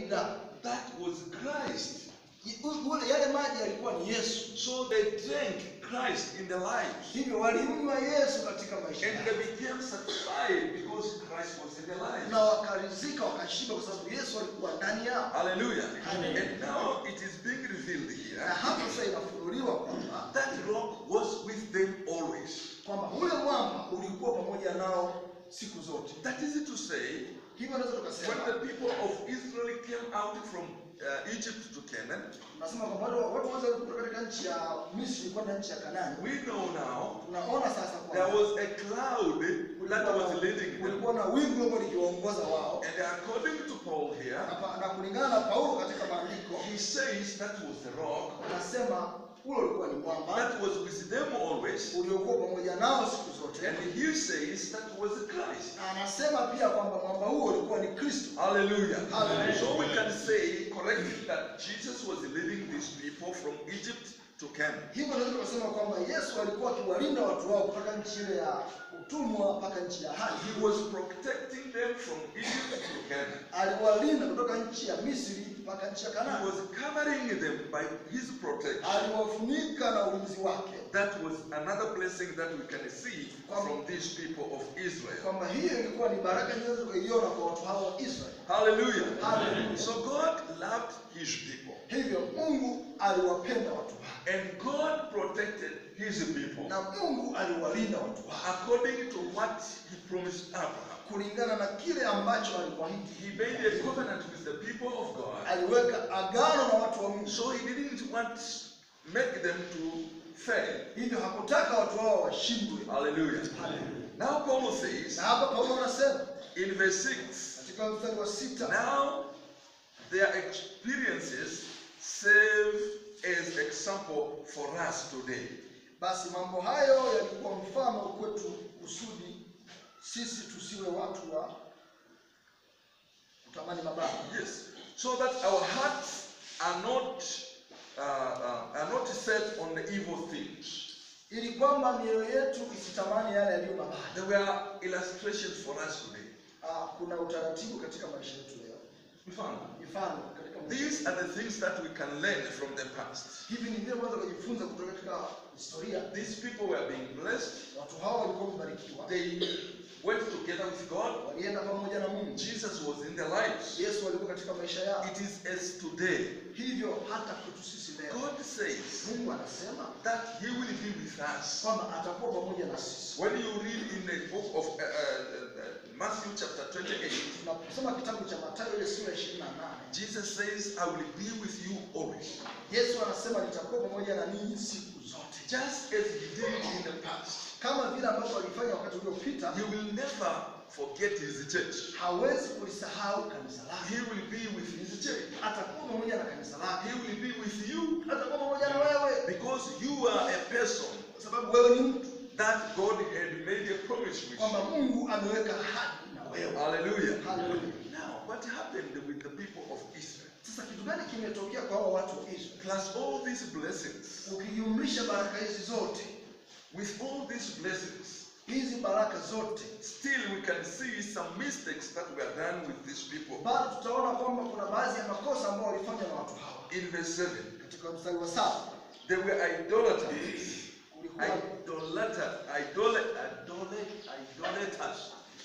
kuwalinda. That was Christ. I- u- ule- Yale maji yalikuwa ni Yesu, So they drank Christ in their lives. hivyo walimnywa Yesu katika maisha And yao they became satisfied because Christ was in their lives. na wakarizika, wakashiba kwa sababu Yesu alikuwa ndani yao. Hallelujah. Amen. And now it is being revealed Na here hapo sasa inafunuliwa kwamba that rock was with them always. kwamba ule mwamba ulikuwa pamoja nao siku zote. That is to say, Hivyo naweza when tukasema the people of Israel came out from uh, Egypt to Canaan, tunasema kwamba watu watu wote kutoka katika nchi ya Misri kwenda nchi ya Kanaani. we know now Tunaona sasa there kwamba was a cloud that was leading them. kulikuwa na wingu ambalo likiwaongoza wao, And according to Paul here, na pa- na kulingana na Paulo katika maandiko he says that was the rock anasema ule ulikuwa ni mwamba that was with them always. uliokuwa pamoja nao siku zote, And he says that was Christ. na anasema pia kwamba mwamba huo ulikuwa ni Kristo. Hallelujah. Hallelujah. So we can say correctly that Jesus was leading these people from Egypt to Canaan. Hivyo naweza kusema kwamba Yesu alikuwa akiwalinda watu wao kutoka nchi ile ya utumwa mpaka nchi ya haki. He was protecting them from Egypt to Canaan. Aliwalinda kutoka nchi ya Misri mpaka nchi ya He Kanaani. was covering them by his protection. Aliwafunika na ulinzi wake, That was another blessing that we can see from these people of Israel. kwamba hiyo ilikuwa ni baraka nyingi tukaiona kwa watu hao wa Israeli. Hallelujah. Hallelujah. So God loved his people. Hivyo Mungu aliwapenda watu wake And God protected his people na Mungu aliwalinda watu wake according to what he promised Abraham. kulingana na kile ambacho alikwahidi. He made a covenant with the people of God. Aliweka agano na watu wa Mungu, So he didn't want make them to fail. hivyo hakutaka watu hao washindwe. Hallelujah. Hallelujah. Now Paul says Na hapa Paulo anasema in verse 6, katika mstari wa sita now their experiences serve as example for us today. Basi mambo hayo yalikuwa mfano kwetu kusudi sisi tusiwe watu wa kutamani mabaya, Yes. So that our hearts are not uh, uh, are not set on the evil things. ili kwamba mioyo yetu isitamani yale yaliyo mabaya. There were illustrations for us today. Ah, kuna utaratibu katika maisha yetu leo, Mfano. mifano katika maisha These are the things that we can learn from the past. hivi ni vile kwanza kujifunza kutoka katika historia. These people were being blessed. Watu hao walikuwa wamebarikiwa, They went together with God. walienda pamoja na Mungu. Jesus was in their lives. Yesu alikuwa katika maisha yao, It is as today. hivyo hata kwetu sisi leo God says Mungu anasema that He will be with us. kwamba atakuwa pamoja na sisi. When you read in the book of uh, uh, uh, Matthew chapter 28, Tunaposoma kitabu cha Mathayo ile sura 28 Jesus says, I will be with you always. Yesu anasema nitakuwa pamoja na ninyi siku zote, Just as He did in the past. kama vile ambavyo alifanya wakati uliopita. He will never forget His church. Hawezi kulisahau kanisa He lake, will be with His church. atakuwa pamoja na kanisa lake, He will be with you atakuwa pamoja na wewe, because you are a person kwa sababu wewe ni mtu that God had made a promise with kwamba you. Mungu ameweka ahadi na wewe. Hallelujah. Haleluya. Now, what happened with the people of Israel? Sasa kitu gani kimetokea kwa hao watu wa Israeli? Plus all these blessings, Ukijumlisha baraka hizi zote, with all these blessings, hizi baraka zote, still we can see some mistakes that were done with these people. bado tutaona kwamba kuna baadhi ya makosa ambayo walifanya na watu hawa. In verse 7, Katika mstari wa saba they were idolaters. kulikuwa Idolater, idol, idol, idolaters.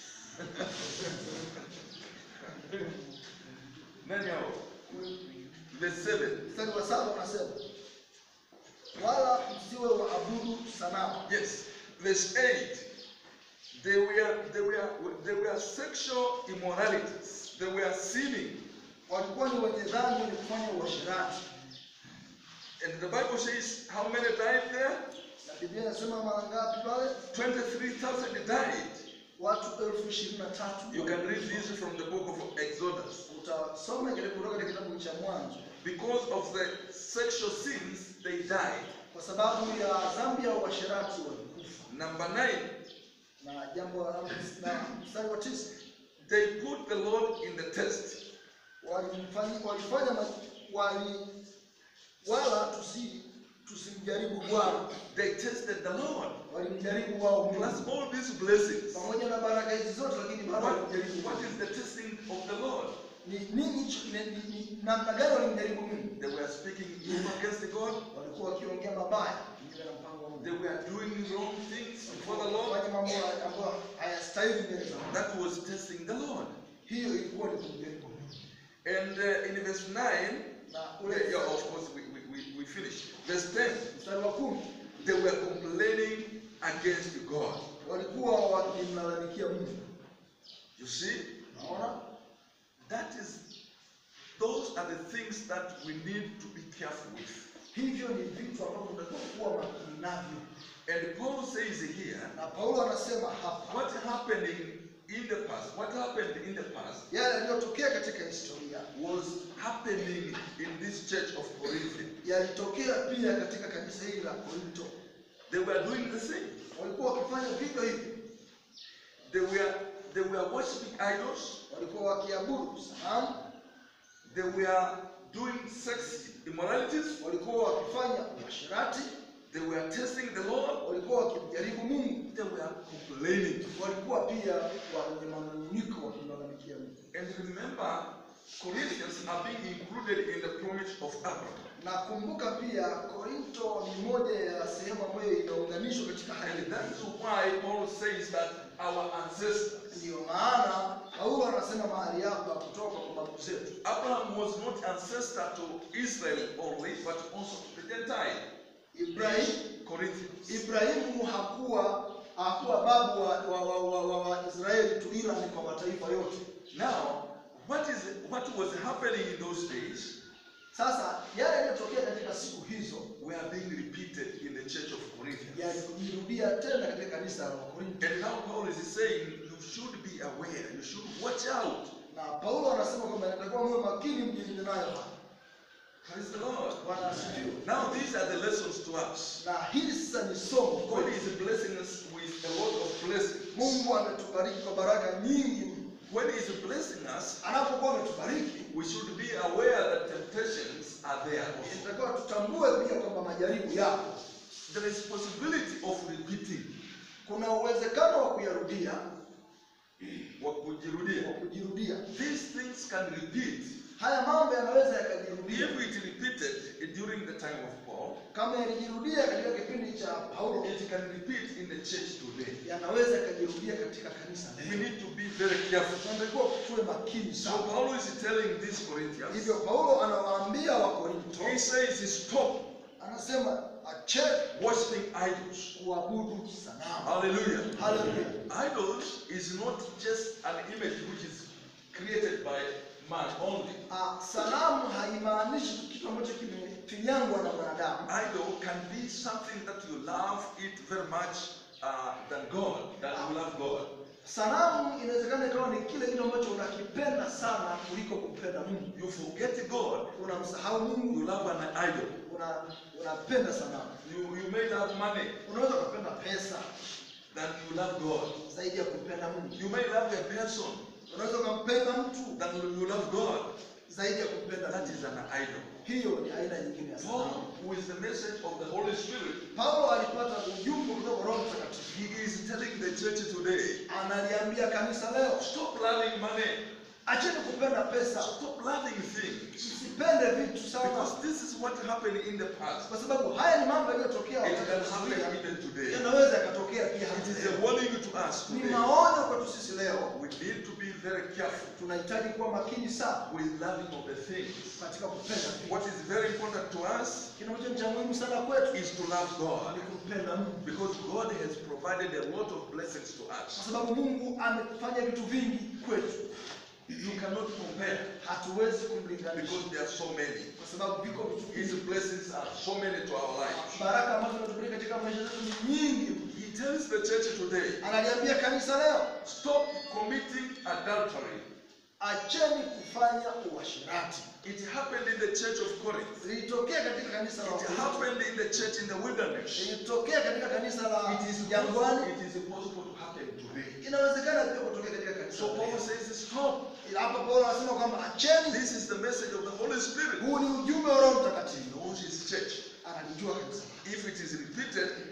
Nani hao? Verse 7. mstari wa saba unasema wala msiwe waabudu sanamu. Yes. Verse 8. They were, they were, they were sexual immoralities. They were sinning. Walikuwa ni wenye dhambi, wenye kufanya uasherati, And the Bible says, how many died there? na Biblia inasema mara ngapi pale? 23,000 died. Watu elfu ishirini na tatu. You can read this from the book of Exodus. Utasoma kile kutoka katika kitabu cha Mwanzo, Because of the sexual sins, they died. kwa sababu ya dhambi ya uasherati walikufa. Number 9, Na jambo la na mstari wa tisa they put the Lord in the test. walimfanya walifanya ma- wali wala tusi tusimjaribu Bwana, They tested the Lord. walimjaribu wao Plus Mungu all these blessings. pamoja na baraka hizi zote, lakini bado What, walimjaribu what Mungu. is the testing of the Lord? ni nini hicho ni- ni- ni namna gani walimjaribu Mungu? They were speaking evil against God. Walikuwa wakiongea mabaya kinyume na mpango wa Mungu. They were doing wrong things before the Lord. Kufanya mambo ambayo hayastahili mbele za Mungu. That was testing the Lord. Hiyo ilikuwa ni kumjaribu Mungu. And uh, in verse 9, Na yeah, ule yeah, of course, we, we, we, we finished. Verse 10, mstari wa kumi they were complaining against God. walikuwa wakimlalamikia Mungu. You see, Naona that is, those are the things that we need to be careful with. hivyo ni vitu ambavyo tunatakiwa kuwa makini navyo, And Paul says here, na Paulo anasema hapa what happening in the past, what happened in the past yale yaliyotokea katika historia was happening in this church of Corinth. yalitokea pia katika kanisa hili la Korinto. They were doing the same. Walikuwa wakifanya vivyo hivyo, They were they were worshiping idols. walikuwa wakiabudu sanamu, They were doing sex immoralities. walikuwa wakifanya uasherati, They were testing the Lord. walikuwa wakimjaribu Mungu, They were complaining. walikuwa pia wenye manung'uniko wakimlalamikia Mungu. And remember, Corinthians are being included in the promise of Abraham. Na kumbuka pia Korinto ni moja ya sehemu ambayo inaunganishwa katika hali And hii. that is why Paul says that our ancestors, Ndiyo maana Paulo anasema mahali hapa kutoka kwa babu zetu. Abraham was not ancestor to Israel only, but also to the Gentile. Ibrahim Corinthians. Ibrahimu hakuwa hakuwa babu wa, wa, wa, wa, wa, wa Israeli tu ila ni kwa mataifa yote. Now, what is what was happening in those days Sasa yale yaliyotokea katika siku hizo were being repeated in the church of Corinthians. yalijirudia tena katika kanisa la Wakorintho, And now Paul is saying you should be aware, you should watch out. na Paulo anasema kwamba inatakiwa muwe makini mjilinde nayo haya. Praise the Lord. Bwana asifiwe. Now these are the lessons to us. Na hili sasa ni somo God kwetu. is blessing us with a lot of blessings. Mungu ametubariki kwa baraka nyingi. When He is blessing us, Anapokuwa ametubariki, we should be aware that temptations are there. also. inatakiwa tutambue pia kwamba majaribu yapo. There is possibility of repeating, Kuna uwezekano wa kuyarudia, wa kujirudia. wa kujirudia. These things can repeat. Haya mambo yanaweza yakajirudia. If it repeated during the time of Paul, Kama yalijirudia katika kipindi cha Paulo, it can repeat in the church today. yanaweza yakajirudia katika kanisa We leo. need to be very careful. Tunatakiwa tuwe makini So sana. Paul is telling these Corinthians, Hivyo Paulo anawaambia Wakorinto, he says, stop anasema acheni worshiping idols. kuabudu sanamu. Hallelujah. Haleluya. Idols is not just an image which is created by man only. Ah, Sanamu haimaanishi tu kitu ambacho kimefinyangwa na mwanadamu. Idol can be something that you love it very much uh, than God, than you love God. Sanamu inawezekana ikawa ni kile kitu ambacho unakipenda sana kuliko kumpenda Mungu. You forget God, Unamsahau you Mungu, love an idol. una unapenda sanamu. You, you may love money Unaweza ukapenda pesa than you love God. zaidi ya kumpenda Mungu. You may love a person Unaweza ukampenda mtu than you love God. zaidi ya kumpenda That Mungu. is an idol. Hiyo ni aina nyingine ya Paul, sanamu. who is the message of the Holy Spirit, Paulo alipata ujumbe kutoka kwa Roho Mtakatifu. he is telling the church today, Analiambia kanisa leo, stop loving money, acheni kupenda pesa, stop loving things. msipende vitu sana, Because this is what happened in the past. kwa sababu haya ni mambo yaliyotokea It wakati can wa happen historia, even today. yanaweza yakatokea pia It hata is a leo. warning to us Ni today. maonyo kwetu sisi leo, We need to be very careful tunahitaji kuwa makini sana with loving of the things. katika kupenda vitu. What is very important to us Kinacho cha muhimu sana kwetu is to love God. ni kumpenda Mungu, Because God has provided a lot of blessings to kwa us. sababu Mungu amefanya vitu vingi kwetu, You cannot compare hatuwezi kumlinganisha because there are so many. kwa sababu viko vitu His vingi. blessings are so many to our lives. Baraka ambazo zinatupeleka katika maisha yetu ni nyingi. He tells the church today, Analiambia kanisa leo, stop committing adultery. acheni kufanya uasherati. It happened in the church of Corinth. Lilitokea katika kanisa la It Wakorintho. happened in the church in the wilderness. Lilitokea katika kanisa la It is jangwani. possible, it is possible to happen today. Inawezekana pia kutokea katika kanisa So la Paul leo. says, stop. Ila hapa Paulo anasema kwamba acheni. This is the message of the Holy Spirit. Huu ni ujumbe wa Roho He Mtakatifu. knows his church. Analijua kanisa lake. If it is repeated,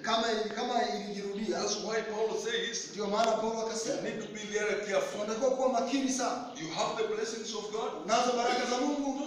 kama ili- kama ilijirudia. That's why Paul says Ndio maana Paulo you akasema need to be very careful. tunatakiwa kuwa makini sana, You have the blessings of God, nazo baraka za Mungu